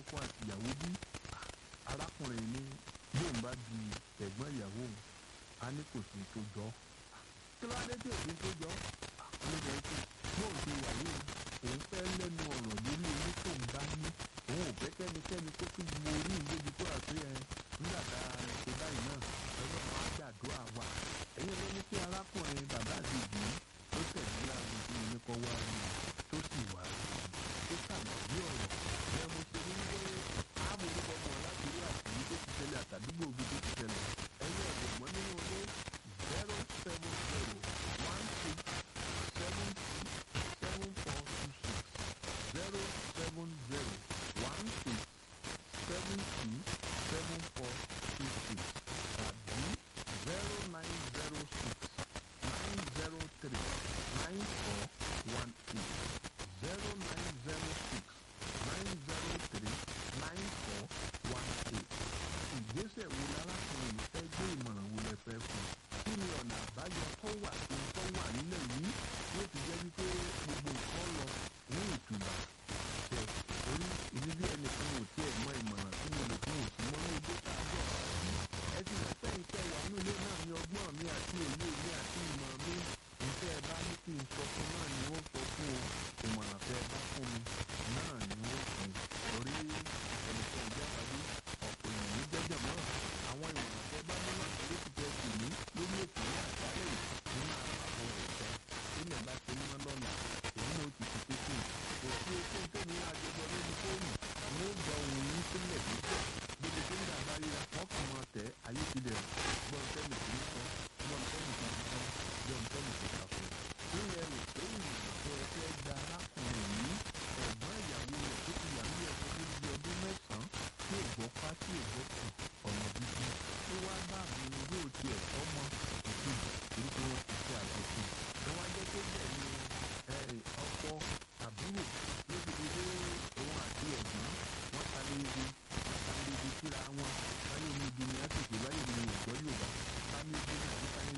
ọkọ àti ìyàwó bí arákùnrin ní bóun bá di ẹ̀gbọ́n ìyàwó òun á ní kò sí tó jọ kí ló dé tí òfin tó jọ ó lè jẹ́ pé bóun ti wà yìí òun fẹ́ lẹ́nu ọ̀rọ̀ lórí owó tó ń bá ní òun ò fẹ́ kẹ́nikẹ́ni tó tún mọ orí ìgbébi tó àti ẹ nígbà tá a ṣe báyìí náà ọlọ́run á gbàdúrà wa ẹ̀yin ló ní kí arákùnrin bàbá àdìgbì tó tẹ̀lé àwọn tí mo ní kọ́ wá rí tó sì wá rí tó sàmọ̀bí ọ̀rọ̀ ẹ mo ṣe ní pé ààbò orúkọ mọ̀ láti rí àtìrí tó ti ṣẹlẹ̀ àtàdúgbò òbí tó ti ṣẹlẹ̀ ẹ̀yin ọ̀gbọ̀n nínú ilé zero seven zero one six seven six seven four two six zero seven zero one six seven two seven four two six tàbí zero nine zero six nine zero three nine four one eight zero nine zero six nine zero three nine four one eight. ìgbésẹ̀ wo lárákùnrin yìí fẹ́ gbé ìmọ̀ràn wo lẹ fẹ́ fún un kí ni ọ̀nà àbáyọ tó wà tó tó wà nílẹ̀ yìí yóò ti jẹ́ wípé gbogbo nǹkan lọ ní ìtura ṣe orí ìdí bí ẹnìkan ò tiẹ̀ mọ ìmọ̀ràn tí mo lè fún òsì mọ́ ní ojú sáájọ́ ẹ ti rẹ̀ pé ìfẹ́ wà nílé náà ní ọgbọ́n mi àti òye mi àti ìmọ̀ mi ìfẹ́ ẹ bá ní kí n sọ fún náà ni ó sọ fún o ìmọ̀ràn fẹ́ ẹ bá fún mi náà ni ó fún torí ẹnìkan ìjábàdí ọ̀pọ̀ èèyàn ní jẹ́jọ́ mọ́ àwọn ìmọ̀ràn fẹ́ bá mú náà ló ti tẹ́ sí mi lórí ètò ní àgbálẹ̀ yìí nínú àwọn ẹ̀fẹ́ ilẹ̀ bá ti mọ́ lọ́la èyí ló ti fi tètè kò sí okun tó ní àjọyọ̀ lórí fóònù mo gbọ́ ohun yín sílẹ̀ níbẹ̀ gbogbo tó ń dà bá ríra wọ́n kàn máa tẹ̀ ayé ti dẹ̀ gbọ́n tẹ́lẹ̀ tó ń sọ gbọ́n tẹ́lẹ̀ tó ń sọ gbọ́n tẹ́lẹ̀ tó ń sọ. nílẹ̀ rò pé ìrìnà tó ẹ fẹ́ gba arákùnrin yìí ẹ̀gbọ́n ìyàwó rẹ̀ tó ti wà ní ẹ̀kọ́ tó di ọdún mẹ́sàn-án tí ò gbọ́ pa tí ò gbọ́ kù ọ̀nà bíbí tó wá bá àwọn yóò ti ẹ̀kọ́ mọ ìkejì torí pé wọ́n ti ṣe àjọṣe ẹ wá jẹ́ pé bẹ́ẹ̀ ni ọkọ àbúrò ló ti di pé òun àti ẹ̀gbọ́n wọ́n ta lé ibi ta lé ibi síra wọn